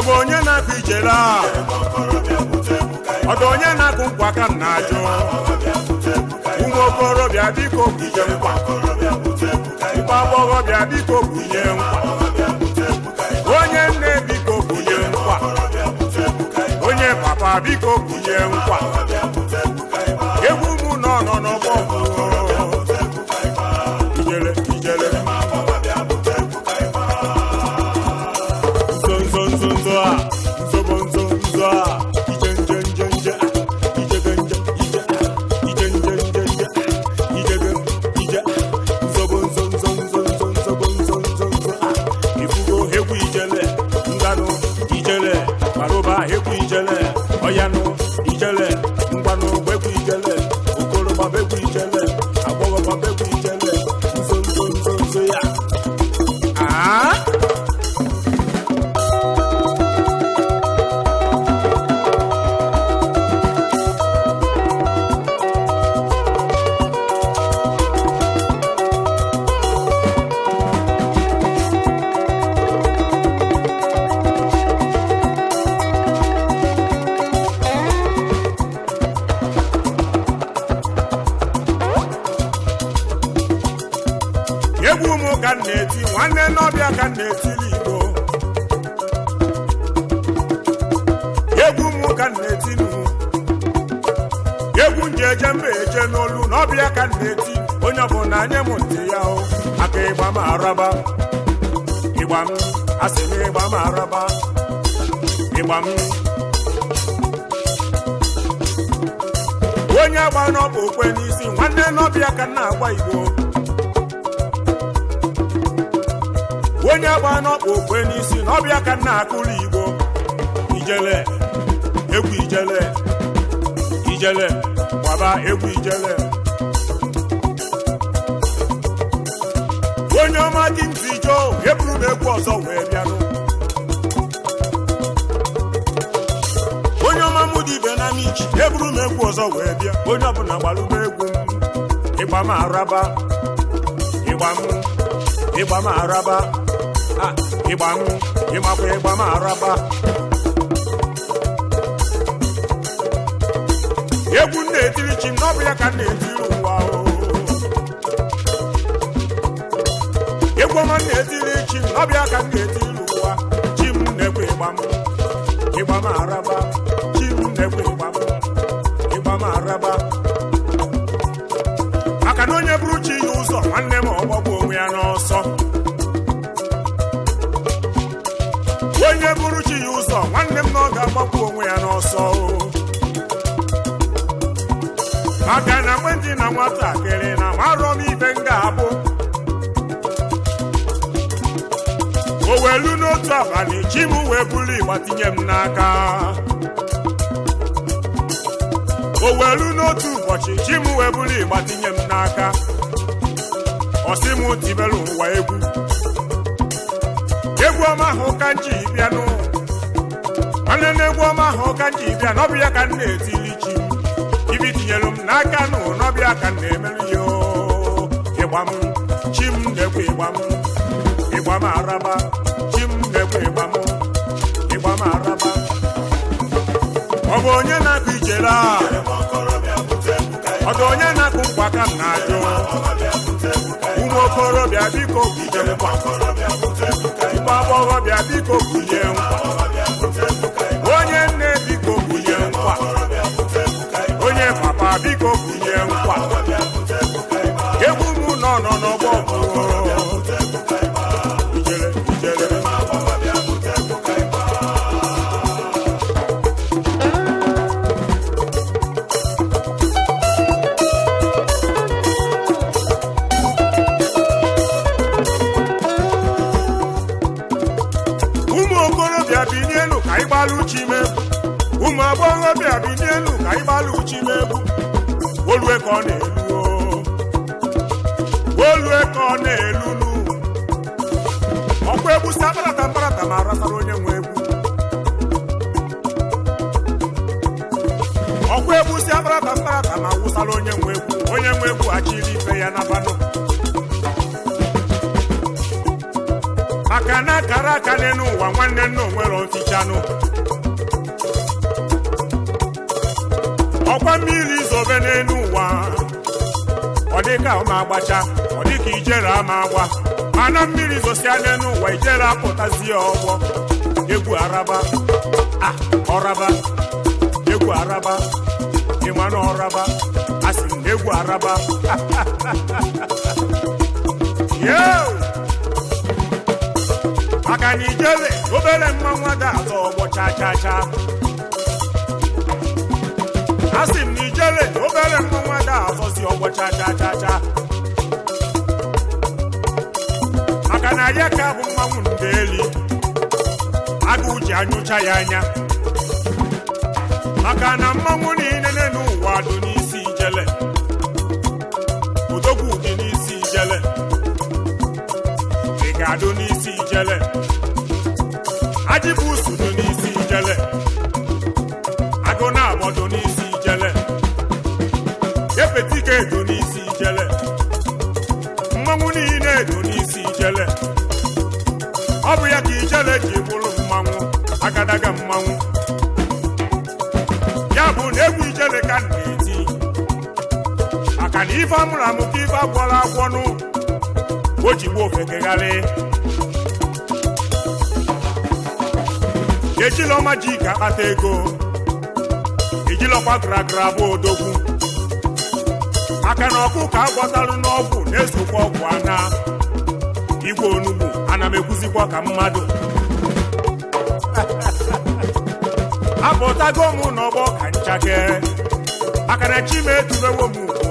bụ onye na-akụ ijele a ọ dị onye na-akụ nkwa ka m na-ajụ ụmụ okorobịa biko bunye nkwa ụmụ agbọghọbịa biko bunye nkwa onye nne biko bunye nkwa onye papa biko bunye nkwa egwu mụ nọ nọ n'ọgbọ ijele ijele nzo nzo nzo nzo a nzobo nzo nzo a ije nje nje nje a ijege nje ije a ije nje nje nje a ijege ije a nzobo nzo nzo nzo nzo nzobo nzo nzo nzo a ifugo egwu ijele nganụ ijele maroba egwu ijele ọyanụ ijele ngwanụ gbegwu ijele okoroba begwu ijele agbọghọba begwu ijele nzo nzo nzo nzo ya Ah? egwu ụmụ ka m na-eti nwanne n'ọbịa ka m na-etili igbo egwu ụmụ ka m na-eti nụ egwu nje eje mba eje n'olu n'ọbịa ka m na-eti onye ọbụla nye m ntị ya o aka ịgba m araba ịgba m asị m ịgba m araba ịgba m onye agba n'ọbụ okwe n'isi nwanne n'ọbịa ka m na-agba igbo onye agba n'ọkpa okwe n'isi na ọbịa ka nna akụrụ igbo ijele egwu ijele ijele gbaba egwu ijele onye ọma dị ntị jo eburu m egwu ọzọ wee bịanụ onye ọma mụ dị ibe na michi eburu m egwu ọzọ wee bịa onye ọbụla gbalụba egwu m ịgba m araba ịgba m ịgba m araba Ah, ịgba m ịmakwa ịgba m araba egwu m na-etiri chi m n'ọbụ ya ka m na-etiri ụwa o egwu ọma m na-etiri chi m n'ọbụ ya ka m na-etiri ụwa chi m na-ekwe ịgba m ịgba m araba chi m na-ekwe ịgba m ịgba m araba maka na onye bụrụ chi ya ụzọ nwanne m ọgbọgbu onwe ya n'ọsọ onye bụrụ chi ya ụzọ nwanne m na ọ ga-agbapụ onwe ya n'ọsọ o. maka na mgbe ndị na nwatakịrị na marọ m ibe m ga-abụ o welu n'otu abalị chi m wee buru ịgba tinye m n'aka o welu n'otu ụbọchị chi m wee buru ịgba tinye m n'aka ọ sị m tibelu ụwa egwu egwu ọma ahụ ka m ji bịanụ nwanne na egwu ọma ahụ ka m ji bịa n'ọbịa ka m na-etili chi m ibi tinyelu m n'aka nụ n'ọbịa ka m na-emerụ ya oo. ịgba m chi m na-ekwe ịgba m ịgba m araba chi m na-ekwe ịgba m ịgba m araba ọ bụ onye na-akụ ijele a ọ dị onye na-akụ nkwa ka m na-ajụ ụmụ okorobịa biko bunye nkwa ụmụ agbọghọbịa biko bunye nkwa onye nne biko bunye nkwa onye papa biko bunye nkwa egwu m nọ nọ n'ọgbọ ijele ijele ụmụ okorobịa binienu ka anyị gbalụ chi m egwu ụmụ agbọghọbịa binienu ka anyị gbalụ chi m egwu olue ka ọ na-elu o. olue ka ọ na-elu nu ọkwa egwu si akparata mkparata ma arasara onye nwe egwu ọkwa egwu si akparata mkparata ma wụsara onye nwe egwu onye nwe egwu achịrị ife ya na banụ maka na akara aka n'elu ụwa nwanne nna onwere ofichanụ ọkwa mmiri zobe n'elu ụwa ọ dịka ọ ma agbacha ọ dịka ijere ama agba mana mmiri zosia n'elu ụwa ijere apụtazi ya ọgbọ egwu araba a ọraba egwu araba ịma na ọraba a sị m na egwu araba Yo! maka na ijele obere mmanwụ ada atọ ọgbọ cha cha cha a sị m na ijele obere mmanwụ ada azọzi ọgbọ cha cha cha cha maka na ya ka bụ mmanwụ ndeli agụụ ji anyụcha ya anya maka na mmanwụ niile n'ụwa dị n'isi ijele odogwu dị n'isi ijele ị ga-adụ n'isi ijele ajibusu dị n'isi ijele agụ na-agbọdụ n'isi ijele epetike edo n'isi ijele mmanwụ niile edo n'isi ijele ọ bụ ya ka ijele ji bụrụ mmanwụ agadaga mmanwụ ya bụ na egwu ijele ka m na-eti maka na ife amụrụ amụ ka ife agwọrọ agwọnụ o ji gbuo ofekegharị ejilọma ji ka akpata ego ejilọkwa gragra bụ odogwu maka na ọkụ ka agwọtalụ n'ọgwụ na-esokwa ọgwụ ana igwe onugbu ana m ekwuzikwa ka mmadụ apụtago m n'ọgbọ ka nchake maka na chi m etubewo m ugbo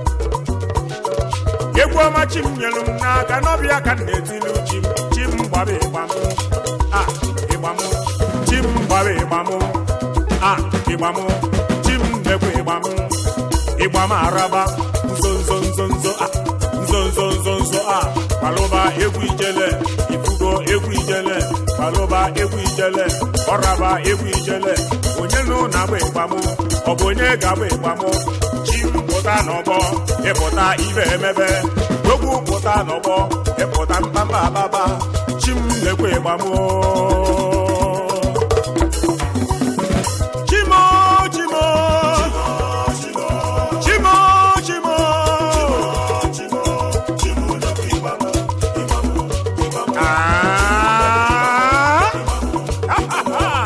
egwu ọma chi m nyelu m n'aka n'ọbịa ka m na-etili chi m chi m gbara ịgba m a ịgba m chi m gbara ịgba m a ịgba m chi m mekwa ịgba m ịgba m araba nzo nzo nzo nzo a nzo nzo nzo nzo a kwalụba egwu ijele ifugo egwu ijele kwalụba egwu ijele ọraba egwu ijele onye nụ na-agba ịgba m ọ bụ onye ga-agba ịgba m chi m pụta n'ọgbọ ịpụta ibe emebe ogwu pụta n'ọgbọ ịpụta mkpamba ababa chi m lekwa ịgba m chimo chimo chimo chimo Ah!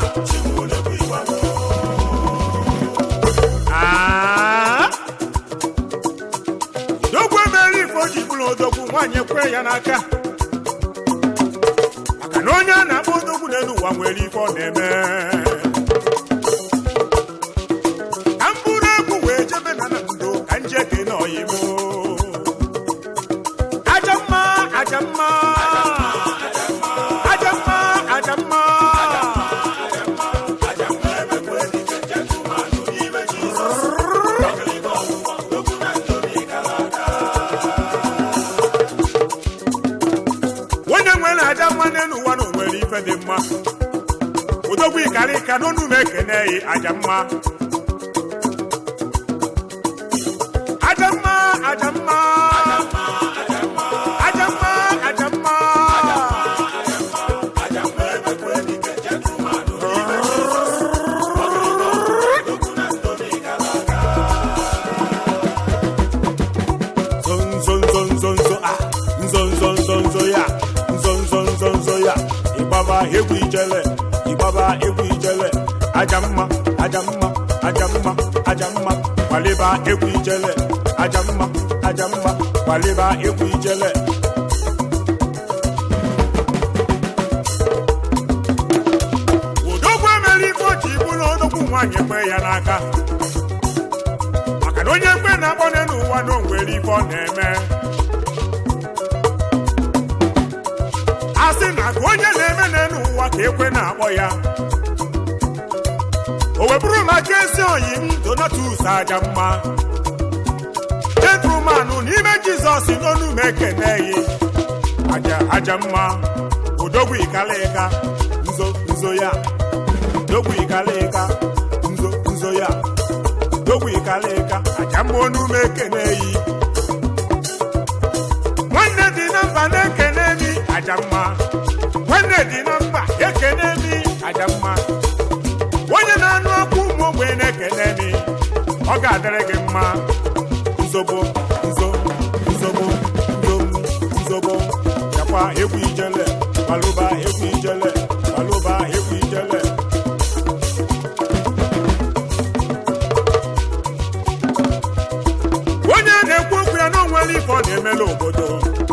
Ah! Dogwu emere ife o ji bụrụ odogwu nwaanyị ekwe ya n'aka maka na onye a na-akpọ odogwu n'elu ụwa nwere ife ọ na-eme ka m bụrụ egwu wee jebe na na ndo ka nje gị n'oyibo aja mma aja mma aja mma aja mma onye nwere aja mma n'elu ụwa na o nwere ife dị mma odogwu ịkarị ka n'onu m ekene yi aja mma aja mma aja mma aja mma aja mma nzo nzo nzo nzo a nzo nzo nzo nzo ya nzo nzo nzo nzo ya ịgbaba egwu ijele ịgbaba egwu ijele aja mma aja mma aja mma aja mma kwaliba egwu ijele aja mma aja mma kwaliba egwu ijele odogwu emere ife oji bụrụ odogwu nwaanyị ekwe ya n'aka maka na onye ekwe na-akpọ n'ụwa na o nwere ife ọ na-eme a sị na ka onye na-eme n'elu ụwa ka ekwe na-akpọ ya o webụrụ maka ezi oyi m donatus aja mma gentleman n'ime jizọs n'onu m ekeneghị aja aja mma odogwu ikalịka nzo nzo ya dogwu ikalịka nzo nzo ya dogwu ikalịka aja mma onu m ekeneghị nwanne dị na mba na-ekene mi aja mma igwe dị na mba ekene mi aja mma onye na-anụ ọkụ ụmụ ogbenye na-ekene mi ọ ga-adịrị gị mma nzobo nzo nzobo nzom nzobo yakwa egwu ijele balụba egwu ijele balụba egwu ijele onye na-ekwu okwu ya na onwere ife ọ na-emela obodo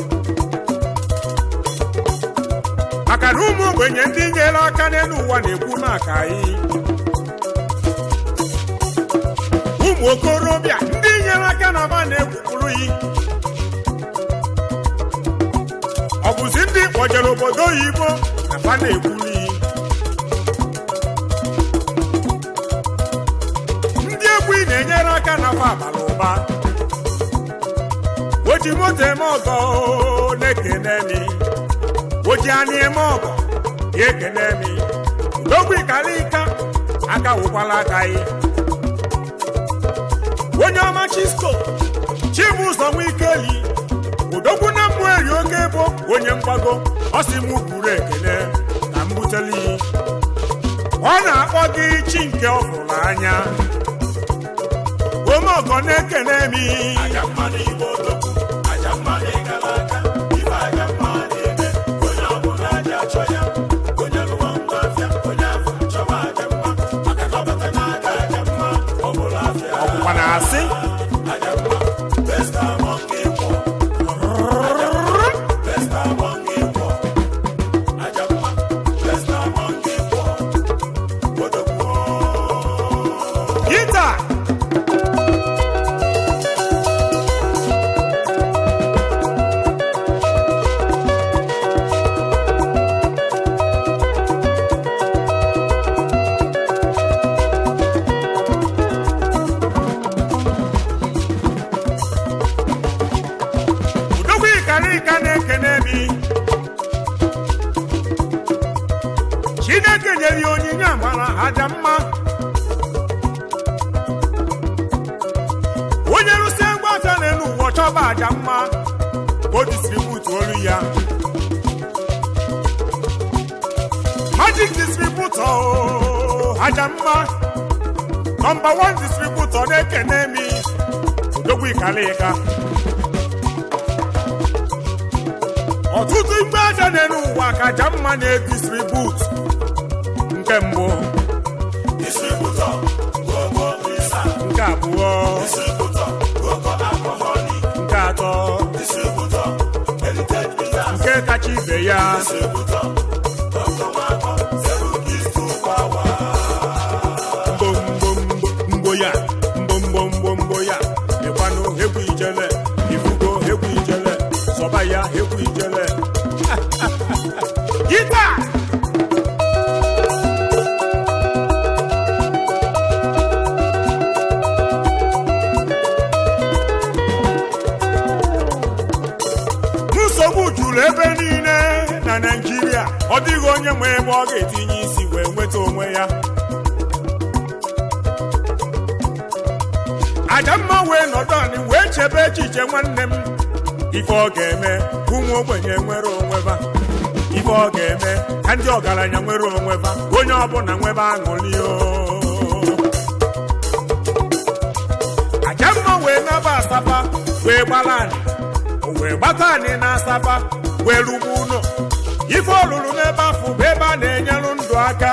maka na ụmụ ogbenye ndị nyere aka n'elu ụwa na-ekwu maka anyị ụmụ okorobịa ndị nyere aka na ba na-ekwupụrụ yi ọ bụzi ndị kpọjere obodo oyibo na ba na-ekwuru yi ndị egwu ị na-enyere aka na fa abala ụba o ji moto eme ọgọ na-ekene mi o ji anị eme ọgọ ya ekene mi udogwu ikalika aka wụkwala aka yi onye ọma chisko chibụzọ nwikeli udogwu na mmụ eri oke ebo onye mgbago ọ sị m buru ekene ka m buteli ọ na-akpọ gị chi nke ọ hụrụ anya ome ọgọ na-ekene mi aja mma n'igbo odogwu aja mma n'ịgala aka ife aja mma na-eme onye ọbụla aja achọ ya onye lụwa ngwa afịa onye afọ chọba aja mma maka na ọbata na-aga aja mma ọ bụla afịa ọgwụkwa na asị aja mma best among equal best among equal aja mma best among equal odogwu gita udogwu ikalika na-ekene mi chineke nyere ya onyinye amara aja mma onye rụsie ngwa afịa n'elu ụwa chọba aja mma ka o distributu olu ya magic distributor o, aja mma nọmba 1 distributor na-ekene mi odogwu ikalika ọtụtụ igbe aja n'elu ụwa ka aja mma na-edistribut nke mbụ distributor gogo risa nke abụọ distributor gogo alcoholic nke atọ distributor heritage bitters nke kacha ibe ya distributor dr nwakọ seven keys to power mgbomgbomgbo mgbo ya mgbomgbomgbomgbo ya ịkwanụ egwu ijele ifugo egwu ijele zọba ya egwu ijele gita nsogbu juru ebe niile na naijiria ọ dịghị onye nwe ebe ọ ga-etinye isi wee nweta onwe ya aja mma wee nọdụ anị wee chebe echiche nwanne m ife ọ ga-eme ka ụmụ ogbenye nwere onwe ba ife ọ ga-eme ka ndị ọgaranya nwere onwe ba onye ọbụla nwebe aṅụrị o aja mma wee naba asaba wee gbara anị o wee gbata anị na asaba wee rugbu ụlọ ife ọ lụrụ n'ebe afọ bụ ebe a na-enyelu ndụ aka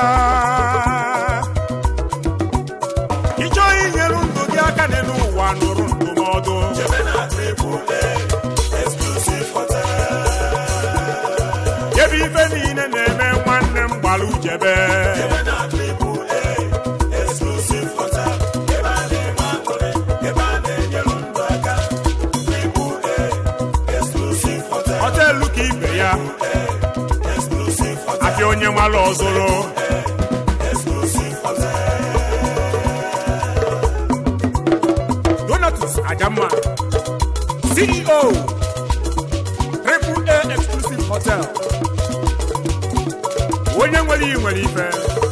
ịchọọ inyelu ndụ gị aka n'elu ụwa nụrụ ndụmọdụ jebe na triple A exclusive hotel ebe ife niile na-eme nwanne m gbara ujebe jebe na triple A exclusive hotel ebe a na-enwe aṅụrị ebe a na-enyere ndụ aka triple A exclusive hotel họteelụ ka ibe ya exclusive hotel afịa onye nwala ọzụrụ exclusive hotel donatus ajamma ceo triple a exclusive hotel onye nwere iyi nwere ife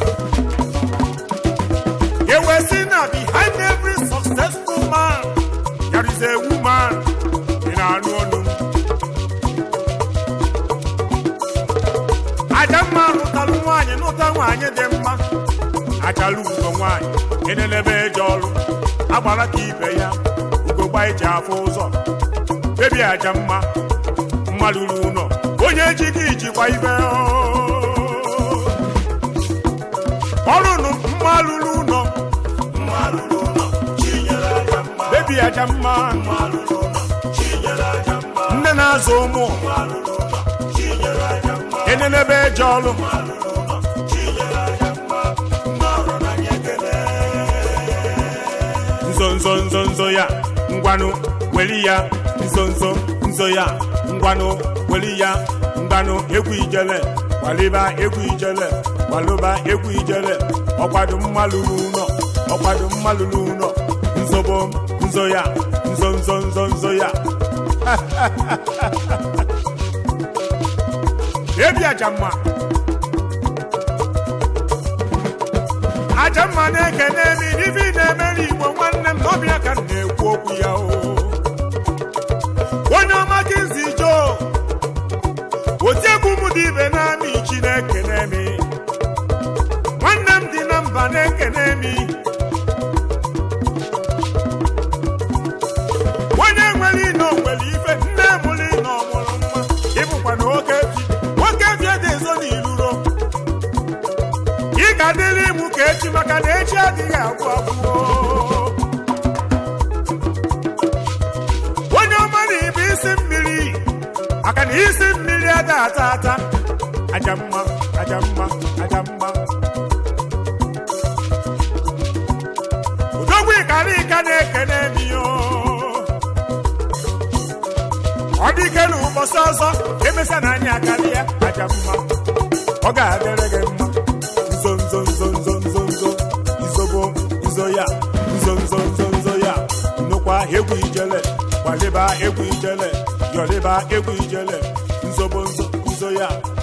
ewesi na behind every successful man there is a woman ị na-anụ ọnụ aja mma lụtalụ nwaanyị n'ụta nwaanyị dị mma achala ugo nwaanyị enenebe eje ọrụ agbara ka ibe ya ugogba iji afụ ụzọ bebi aja mma mmadụ ru ụlọ onye ji gị ijikwa ibe ọrụnụ mma lụrụ ụlọ mma lụrụ ụlọ chinyere aja mma bebi aja mma mma lụrụ ụlọ chinyere aja mma nne na-azụ ụmụ mma lụrụ ụlọ chinyere aja mma enenebe eje ọrụ mma lụrụ ụlọ chinyere aja mma mma ọrụ na nye ekele nzo nzo nzo nzo ya ngwanụ weli ya nzo nzo nzo ya ngwanụ weli ya ngwanụ egwu ijele gbaliba egwu ijele gbalụba egwu ijele ọkwado mmalụrụ ụlọ ọkwado mmalụrụ ụlọ nzobo nzo ya nzo nzo nzo nzo ya ebi ajamma ajamma na-ekene mi n'ife ị na-emere igbo nwanne m n'ọbịa ka m na-ekwu okwu ya o onye ọma kizi jo otiegwu m dị ibe na-amị chineke na-emi nwanne m dị na mba na-ekene mi onye nwere ino nwere ife nne mụrụ ino mụrụ nwa ịbụkwa na oke fi nwoke fi ede ezo n'iluro ị ga-adịrị mụ ka echi maka na echi adịghị agwụ agwụ onye ọma na ibe isi mmiri maka na isi mmiri ada ata ata aja mma aja mma aja mma odogwu ịkara ịka na-ekene miyo ọ dị ike na ụbọchị ọzọ emesa na anyị akarị ya aja mma ọ ga-adịrị gị mma nzo nzo nzo nzo nzo nzo izobo nzo ya nzo nzo nzo nzo ya nnukwu egwu ijele gbaliba egwu ijele yọliba egwu ijele nzobo nzo nzo ya